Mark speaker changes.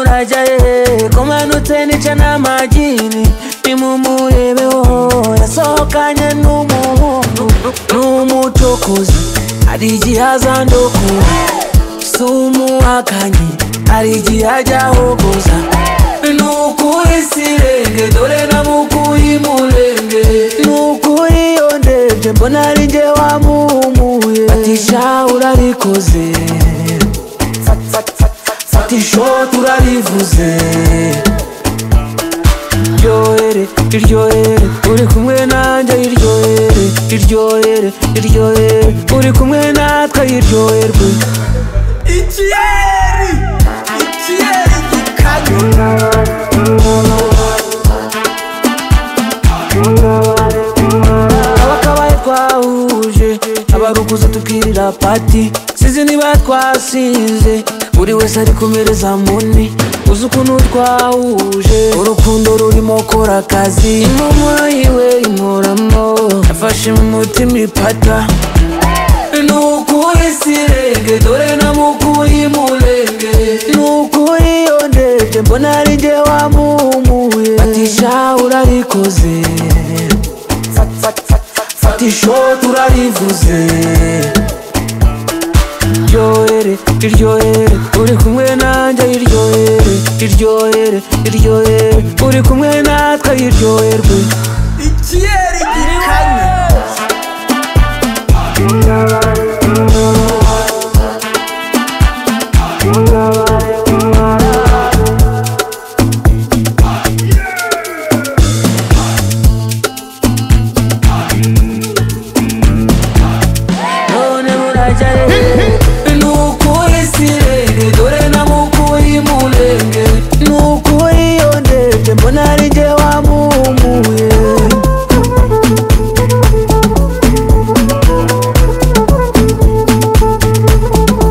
Speaker 1: maja eh, komanutse nica n'amagini nimumurebeho yasohokanye n'umuhungu n'umucokozi hari igihe azandokura si umuhakanyi hari igihe ajyahogoza nukuri sirenge dore namukuye imurenge nukuri iyo ndebye mbona ari njye wamuhumuye fatisha urarikoze Fat- fat- fat- fat- fata ishoti urarivuze iryohere iryohere uri kumwe nanjye iryohere iryohere iryohere uri kumwe natwe iryoherwe
Speaker 2: ikiyeri ikiyeri gikanye
Speaker 1: abakabaye twahuje abarukuza tubwirira pati sizi niba twasize buri wese ari kumereza muni uzi ukuntu twahuje urukundo rurimo kora akazi impumuro yiwe inkoramo yafashe mu mutima ipata nukuri sirenge dore namukuye imurenge nukuri iyo ndebye mbona ari njye wamuhumuye batisha urarikoze fata ishoti urarivuze iryohere iryohere uri kumwe nanjye iryohere iryohere iryohere uri kumwe natwe iryoherwe
Speaker 2: ikiyeri gikanye
Speaker 1: none murajya rero